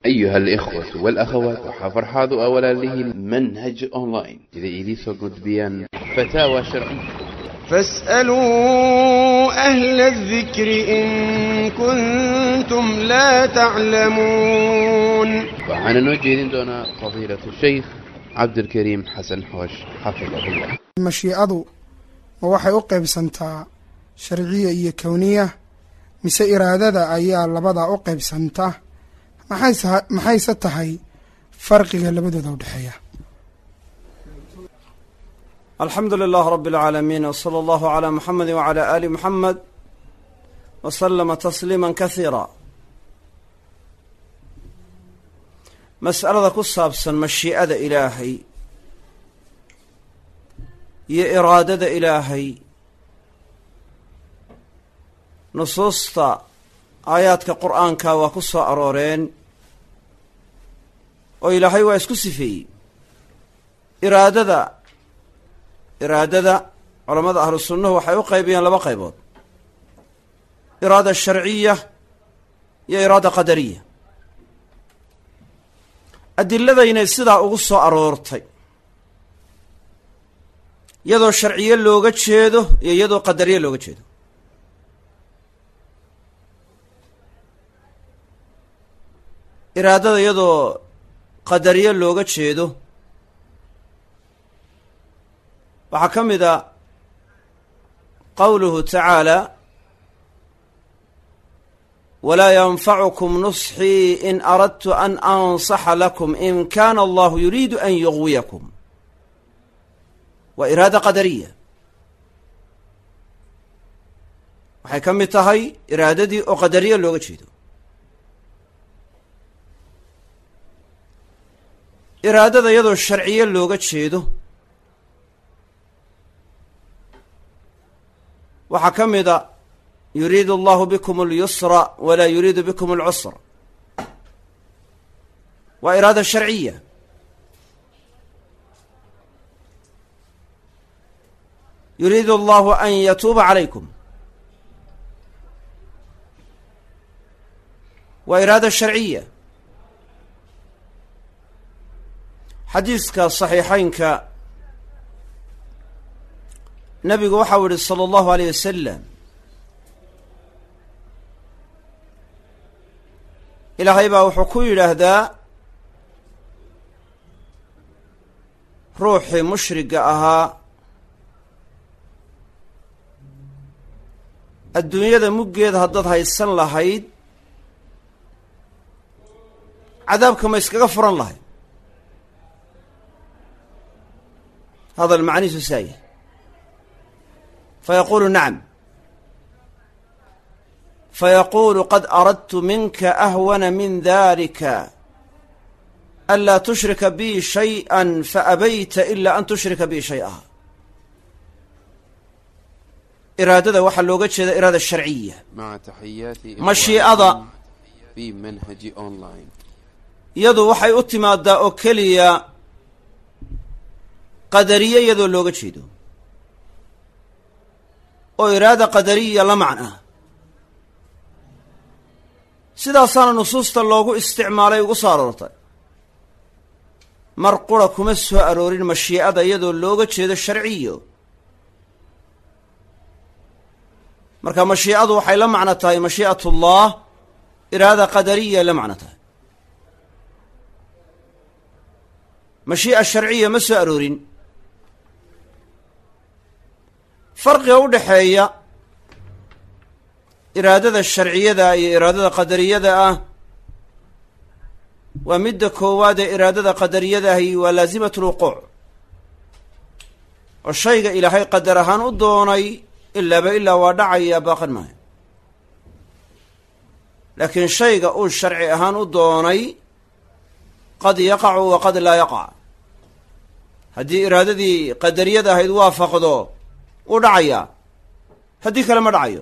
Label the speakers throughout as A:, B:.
A: أيها الإخوة والأخوات وحفرحاض أولا له منهج أونلاين إذا إليسو قد بيان فتاوى شرعية
B: فاسألوا أهل الذكر إن كنتم لا تعلمون
A: وعن نوجه دون فضيلة الشيخ عبد الكريم حسن حوش حفظه الله
C: mashiicadu ma waxay u qaybsantaa sharciya iyo kowniya mise iraadada ayaa labadaa u qaybsanta maxayse maxayse tahay farqiga labadooda u dhexeeya
D: alxamdu lilah rab اlcaalamiin wslى allahu عlى muxamedi wعlى ali muxamed wslama tasliima kasiira mas'alada ku saabsan mashii'ada ilaahay iyo iraadada ilaahay nusuusta aayaadka qur'aanka waa ku soo arooreen oo ilaahay waa isku sifeeyey iraadada iraadada culammada ahlu sunnuhu waxay u qaybiyeen laba qaybood iraada sharciya iyo iraada qadariya adiladaynay sidaa ugu soo aroortay iyadoo sharciye looga jeedo iyo iyadoo qadariye looga jeedo iraadada iyadoo qadariye looga jeedo waxaa ka mid a qowluhu tacaala walaa yanfacukum nusxii in aradtu an ansaxa lakum in kana allahu yuriidu an yugwiyakum waa iraada qadariya waxay ka mid tahay iraadadii oo qadariya looga jeedo iraadada iyadoo sharciye looga jeedo waxaa ka mid a yuriidu allahu bikum اlyusra walaa yuriidu bikum اlcusra waa iraada sharciya yuriidu allahu an yatuuba calaykum waa iraada sharciya xadiiska saxiixeynka nabigu waxau yihi salى allahu aleyh wasalam ilaahay baa wuxuu ku yidhaahdaa ruuxii mushriga ahaa adduunyada muggeeda haddaad haysan lahayd cadaabka ma iskaga furan lahayd hadal macnihiisu saaya fayaquulu nacam fayaquulu qad aradtu minka ahwana min dalika anlaa tushrika bi shayئa faabayta ila an tushrika bi shayئa iraadada waxaa looga jeeda iraada sharciya
A: مع تحيات
D: مشيئة.
A: في منهج أونلاين
D: iyadu waxay u timaadaa oo keliya qadariye iyadoo looga jeedo oo iraada qadariya la macna sidaasaana nusuusta loogu isticmaalay ugu soo aroortay mar qura kuma soo aroorin mashii'ada iyadoo looga jeedo sharciyo marka mashii'adu waxay la macno tahay mashii'at ullah iraada qadariya ay la macno tahay mashii'a sharciya ma soo aroorin farqiga u dhexeeya iraadada sharciyada iyo iraadada qadariyada ah waa midda koowaad ee iraadada qadariyada ahi waa laasimat lwuquuc oo shayga ilaahay qadar ahaan u doonay ilaaba ilaa waa dhacaya baaqan maayo laakiin shayga uu sharci ahaan u doonay qad yaqacu wa qad laa yaqac haddii iraadadii qadariyada ahayd waafaqdo wuu dhacayaa haddii kale ma dhacayo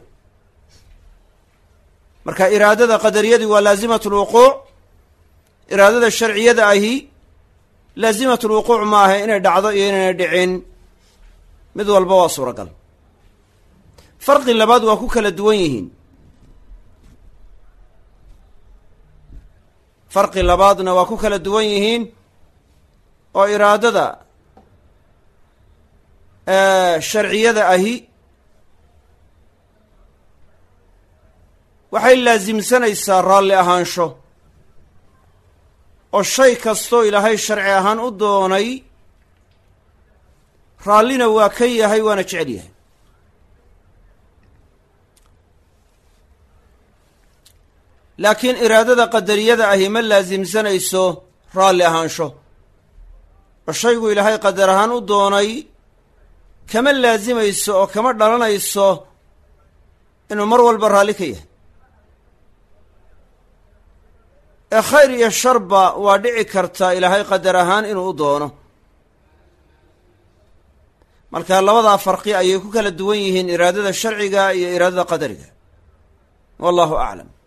D: marka iraadada qadariyadii waa laazimat lwuquuc iraadada sharciyada ahi laazimat lwuquuc ma aha inay dhacdo iyo inayna dhicin mid walba waa suuragal farqi labaad waa ku kala duwan yihiin farqi labaadna waa ku kala duwan yihiin oo iraadada sharciyada ahi waxay laasimsanaysaa raalli ahaansho oo shay kastoo ilaahay sharci ahaan u doonay raallina waa ka yahay waana jecel yahay laakiin iraadada qadariyada ahi ma laasimsanayso raalli ahaansho oo shaygu ilaahay qadar ahaan u doonay kama laasimayso oo kama dhalanayso inuu mar walba raalli ka yahay ee khayr iyo sharba waa dhici karta ilaahay qadar ahaan inuu u doono marka labadaa farqi ayay ku kala duwan yihiin iraadada sharciga iyo iraadada qadariga wallahu aclam